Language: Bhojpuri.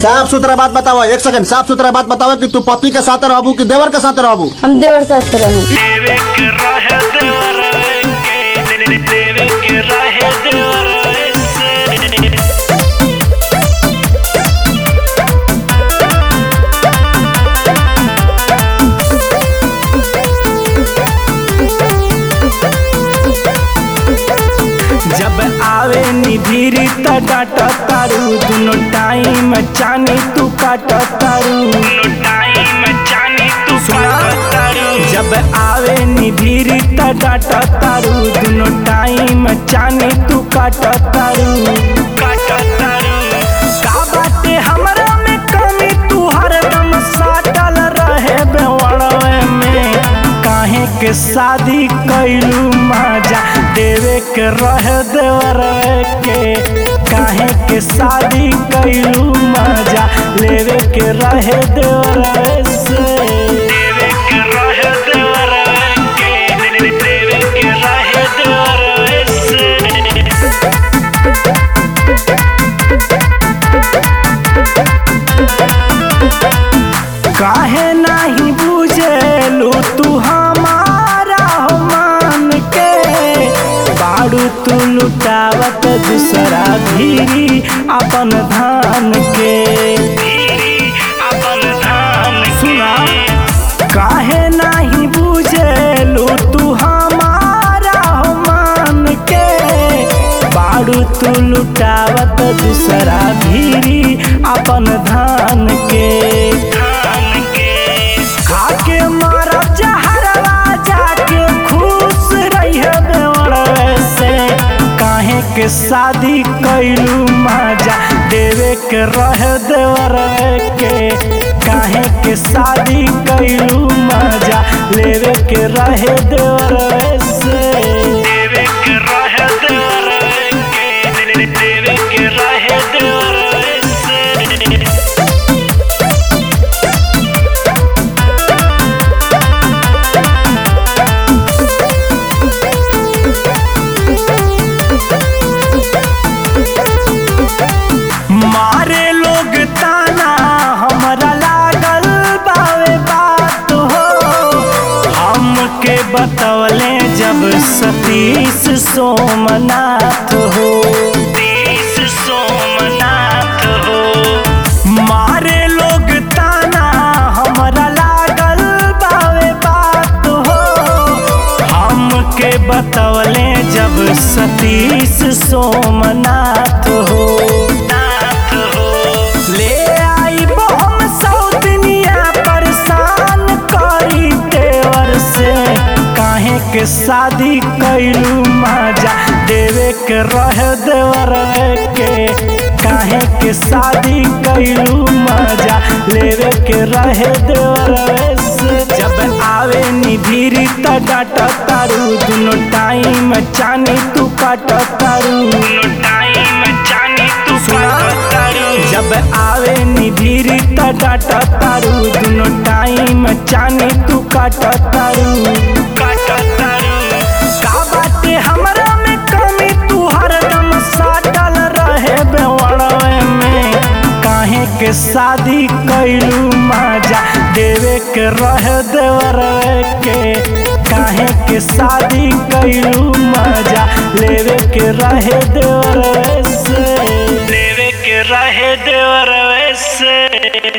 साफ सुथरा बात बताओ एक सेकंड साफ सुथरा बात बताओ कि तू पति के साथ रहबू कि देवर के साथ रहबू हम देवर साथ रहूं देवे के रहे देवर के देवे के रहे देवर से जब आवे निधिरी त डाट तारू दुनो टाइम चानी तू काट तारू दुनो टाइम चानी तू काट तारू जब आवे निधिरी त डाट तारू दुनो टाइम चानी तू काट तारू काट तारू का बाटे हमरा में कमी तू हरदम साटल रहे बेवड़वे में काहे के शादी कैलू मजा देवे के रहे देवर के काहे के शादी कैलू मजा लेवे के रहे देवर से देवे के रहे देवर के देवे के रहे देवर से काहे नहीं बुझेलू तू हमारा हो मान के बाड़ू तू लुटावत दूसरा धीरी अपन धान के अपन धान सुना काहे नहीं बुझेलू तू हमारा हो मान के बाड़ू तू लुटावत दूसरा धीरी अपन धान के धान के खाके मारा जहरवा जाके खुश रहिए बेवड़ से काहे के शादी कैलू मजा देवे के रहे देवर के काहे के शादी कैलू मजा लेवे के रहे देवर से देवे के रहे देवर के देवे के रहे देवर से मारे लोग ताना हमरा लागल बावे बात हो हमके बतवले जब सतीश सोमनाथ हो सतीश सोमनाथ हो मारे लोग ताना हमरा लागल बावे बात हो हमके बतवले जब सतीश सोमनाथ हो नाथ हो ले आई हम सौतनिया परेशान करी देवर से काहे के शादी कैलू मजा देवे के रहे देवर के काहे के शादी कैलू मजा लेवे के रहे देवर से जब आवे निधिरी त डाट तारू दुनो टाइम चानी तू काट तारू दुनो टाइम चानी तू काट तारू जब आवे निधिरी त डाट तारू दुनो टाइम चानी तू काट तारू काट तारू का बाटे हमरा में कमी तू हरदम साटल रहे बेवड़वे में काहे के शादी कैलू मजा देवे के रहे देवर के काहे के शादी कैलू मजा लेवे के रहे देवर से लेवे के रहे देवर से